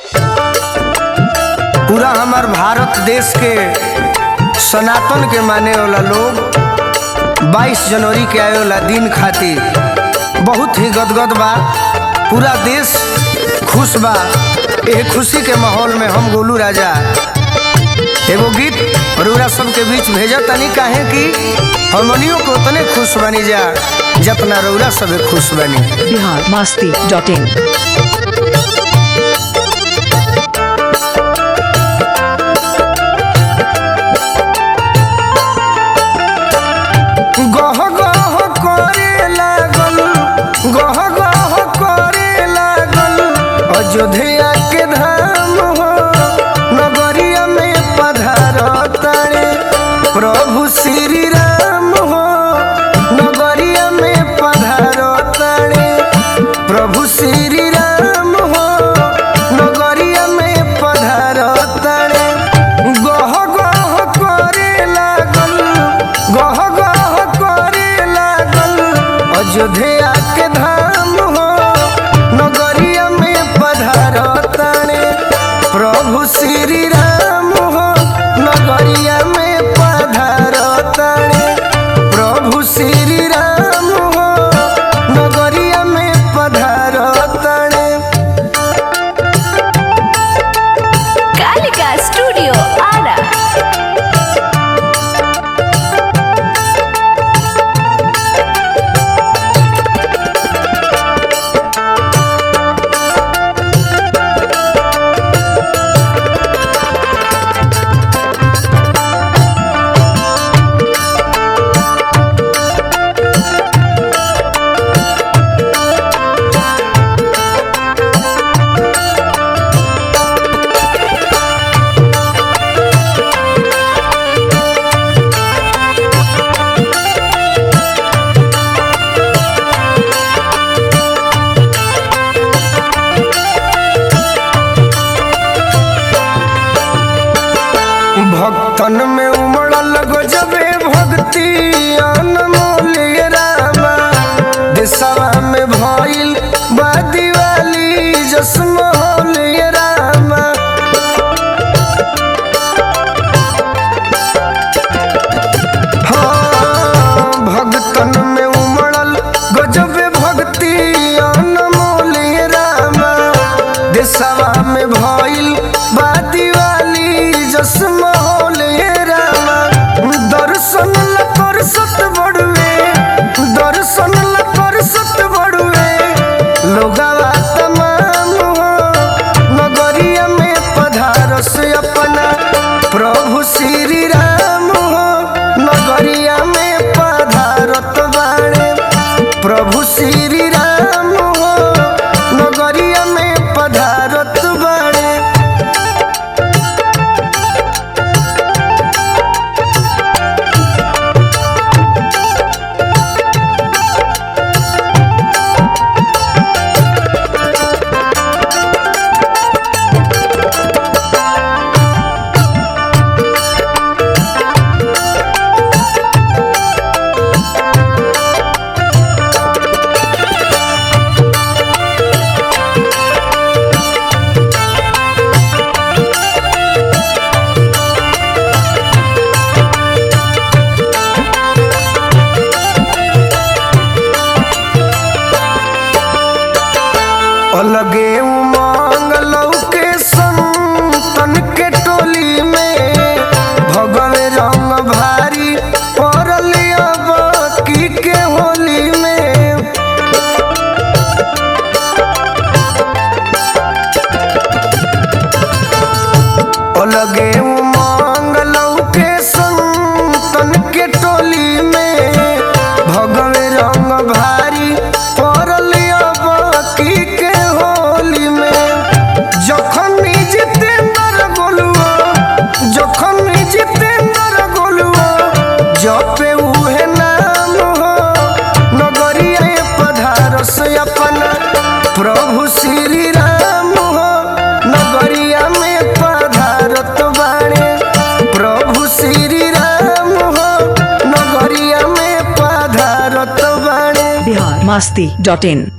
पूरा हमार भारत देश के सनातन के माने वाला लोग 22 जनवरी के आए वाला दिन खातिर बहुत ही गदगद बा पूरा देश खुश बा एह खुशी के माहौल में हम गोलू राजा एगो गीत रउरा सबके बीच भेजा तनी काहे कि हमनियों को उतने खुश बनी जा जितना रउरा सबे खुश बनी बिहार मस्ती डॉट इन गह गह करे लागल गह गह करे लागल अयोध्या के धाम हो नगरिया में पधार तारे प्रभु श्री राम हो नगरिया में पधार तारे प्रभु श्री राम हो नगरिया में पधार तारे गह गह करे लागल गह गह करे लागल अयोध्या के धाम हो नगरिया में पधार तारे प्रभु श्री राम हो नगरिया में पधार तारे प्रभु श्री राम हो नगरिया में पधार तारे कालिका स्टूडियो आरा भक्तन में उमड़ल गजबे भक्ति अनमोल रामा देशवा में भइल बा दिवाली जसमोल रामा हाँ, भक्तन में उमड़ल गजबे भक्ति अनमोल रामा देशवा में भइल बा दिवाली जसमोल रामा दर्शन ला परसत बड़ुए दर्शन ला परसत बड़ुए लोगवा तमाम हो नगरिया में पधारस अपना प्रभु श्री राम हो नगरिया में पधारत बाणे प्रभु श्री राम हो नगरिया में पधारत बाणे अलगे उमंग लौके संतन के टोली में भगव रंग भारी पड़ल अब की के होली में अलगे उमंग लौके संतन के टोली में भगव रंग भारी पड़ल अब की के होली में जखन जितेंद्र गोलुआ जखन जितेंद्र गोलुआ जपे उहे नाम हो नगरिया पधारस अपना प्रभु श्री राम हो नगरिया में पधारत बाणे प्रभु श्री राम हो नगरिया में पधारत बाणे बिहार मस्ती डॉट इन